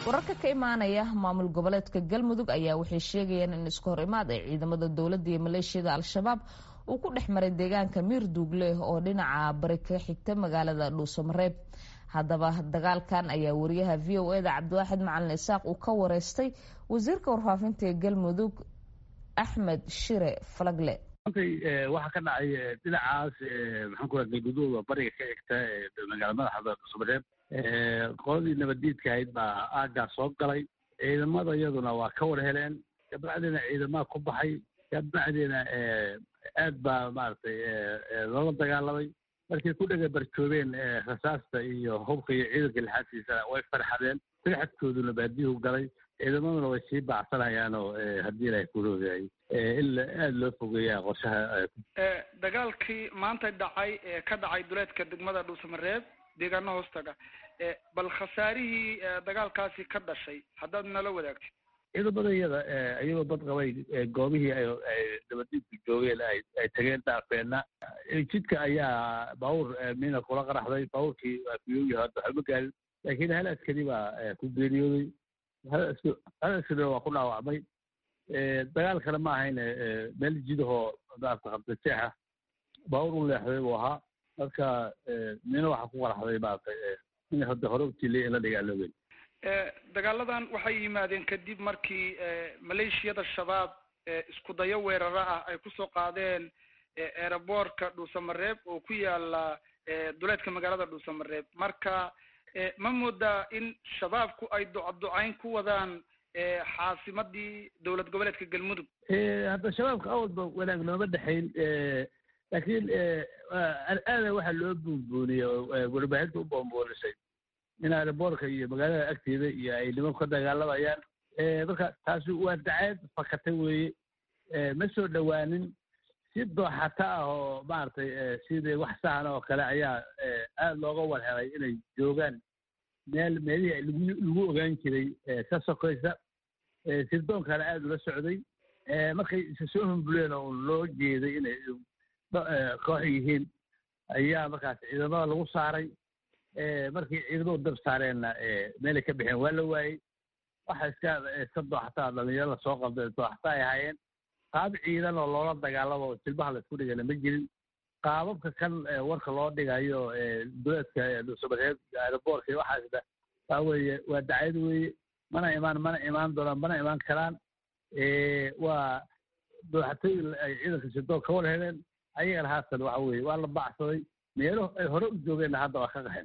wararka ka imaanaya maamul goboleedka galmudug ayaa waxay sheegayaan in isku hor imaad ay ciidamada dowladda iyo maleeshiyada al-shabaab uu ku dhex maray deegaanka miir duugle oo dhinaca bari ka xigta magaalada dhuusamareeb haddaba dagaalkan ayaa wariyaha v o eda cabdiwaaxid macalin isaaq uu ka wareystay wasiirka warfaafinta ee galmudug axmed shire falagle waxaa ka dhacay dhinacaas maxaan ku galguduud oo bariga ka xigta magaala madaxda dhuusamareeb qoladii nabaddiidka ahayd baa aaggaa soo galay ciidamada iyaduna waa ka war heleen kabacdina ciidamaha ku baxay kabacdina aad baa maaragtay loola dagaalamay markay ku dhega barjoobeen rasaasta iyo hubka iyo ciidanka lixaadkiisana way farxadeen farxadkooduna baadiyuhu galay ciidamaduna way sii bacsanayaanoo haddii ilaahay ku roogaayay in aada loo fogeeyaa qorshaha dagaalkii maanta dhacay ee ka dhacay duleedka degmada dhuusamareeb deegaano hoostaga bal khasaarihii dagaalkaasi ka dhashay haddaad nala wadaagtid ciidamada iyada iyagoo bad qabay goobihii ay nabadiidku joogeen ay tageen dhaafeenna jidka ayaa baabuur miina kula qaraxday baabuurkii waa kuyoogi hadda waxba gaarin laakiin hal askari baa ku geeriyooday hal askarina waa ku dhaawacmay dagaalkana ma ahayn meel jidahoo maarata qabdajeexa baabuur u leexday buu ahaa marka mina waxaa ku qaraxday maarata in hadda hore utiliya in la dagaalooben dagaaladan waxay yimaadeen kadib markii maleeshiyada shabaab isku dayo weeraro ah ay kusoo qaadeen eeraboorka dhuusamareeb oo ku yaala duleedka magaalada dhuusamareeb marka ma moodaa in shabaabku ay ducaducayn ku wadaan xaasimadii dowlad goboleedka galmudug hadda shabaabka awalba wanaag nooma dhexayn laakiin aada waxaa loo buunbuuniyey oo warbaahinta u boonboonisay in aeroboorka iyo magaalada agteeda iyo ay nimanku ka dagaalamayaan marka taasi waa daceed fakatay weeye ma soo dhowaanin si dooxata ah oo maaragtay sidii wax sahana oo kale ayaa aada looga warhelay inay joogaan meel meelihii lagu ogaan jiray ka sokaysa sirdoonkana aada ula socday markay isa soo humbuleen oo loo jeeday inay koox yihiin ayaa markaas ciidamada lagu saaray markii ciidamadu dab saareenna meelay ka bixeen waa la waayey waxa iska iska dooxataa dhalinyaro lasoo qabday dooxata ay ahaayeen qaab ciidan oo loola dagaalamo oo jilbaha laisku dhigana ma jirin qaababka kan warka loo dhigayo duleedka dhuusamareeb aeroboorka waxaasna waa weeye waa dacayad weeye mana imaan mana imaan doonaan mana imaan karaan waa dooxatooyin ay ciidanka sidoon ka war heleen ayagana haatan waxa weeye waa la bacsaday meelo ay hore u joogeenna hadda waa ka qaxeen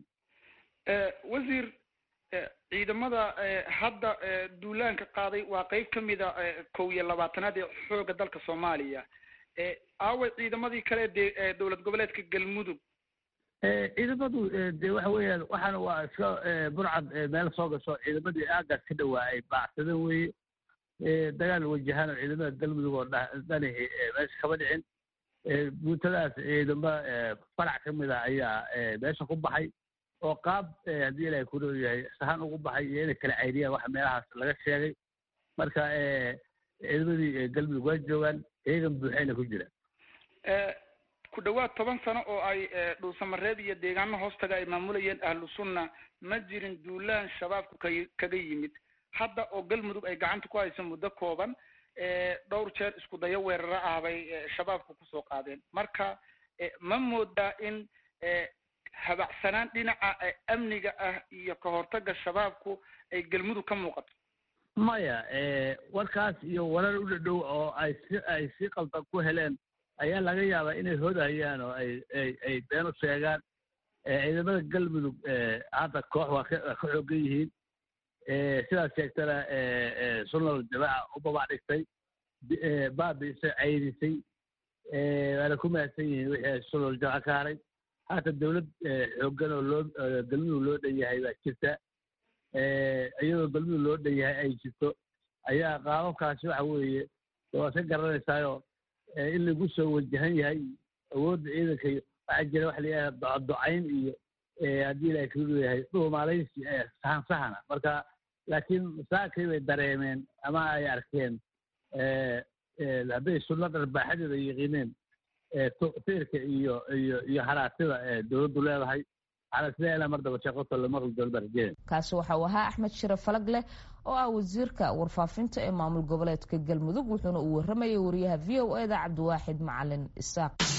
wasiir ciidamada hadda duulaanka qaaday waa qeyb ka mida kow iyo labaatanaad ee xoogga dalka soomaaliya aaway ciidamadii kale de dowlad goboleedka galmudug ciidamadu de waxa weeyaan waxaana waa iska burcad meel soo gasho ciidamadii aagaas ka dhawaa ay baacsadeen weeye dagaal wajahaan oo ciidamada galmudug oo dhanihi meesha kama dhicin guutadaas ciidamo farac ka mid a ayaa meesha ku baxay oo qaab haddii ilaahay ku leeyahay sahan ugu baxay iyo inay kala cayriyaan waxa meelahaas laga sheegay marka ciidamadii galmudug waa joogaan iyagan buuxayna ku jira ku dhawaad toban sano oo ay dhuusamareeb iyo deegaano hoostaga ay maamulayeen ahlu sunna ma jirin duulaan shabaabku ka kaga yimid hadda oo galmudug ay gacanta ku hayso muddo kooban dhowr jeer isku dayo weeraro ah bay shabaabku kusoo qaadeen marka ma moodaa in habacsanaan dhinaca amniga ah iyo ka hortaga shabaabku ay galmudug ka muuqato maya warkaas iyo warar u dhadhow oo ay si ay si qaldan ku heleen ayaa laga yaabaa inay hodayaan oo ay ay ay been u sheegaan ciidamada galmudug hadda koox waa ka waa ka xoogan yihiin sidaas sheegtana sunal jamaaca u babac dhigtay baabiisay cayrisay waana ku mahadsan yihiin wixii sunal jamaaca ka haray haata dawlad xoogan oo loo galmudug loo dhan yahay baa jirta iyadoo galmudug loo dhan yahay ay jirto ayaa qaababkaasi waxa weeye waa ka garanaysaayo in lagu soo wajahan yahay awoodda ciidanka waxaa jira waxa layahay docadocayn iyo haddii ilahay kuu leeyahay dhuumaalaysi sahan sahana marka laakiin saakay bay dareemeen ama ay arkeen hadday sunna dharbaaxadeeda yaqiineen fiirka iyo iyo iyo haraatida dowladdu leedahay waxaana isleeyahay mar daba shaqoto la maqli doono baan rajeynaya kaasi waxa uu ahaa axmed shire falag leh oo ah wasiirka warfaafinta ee maamul goboleedka galmudug wuxuuna uu waramayay wariyaha v o e da cabdiwaaxid macalin isaaq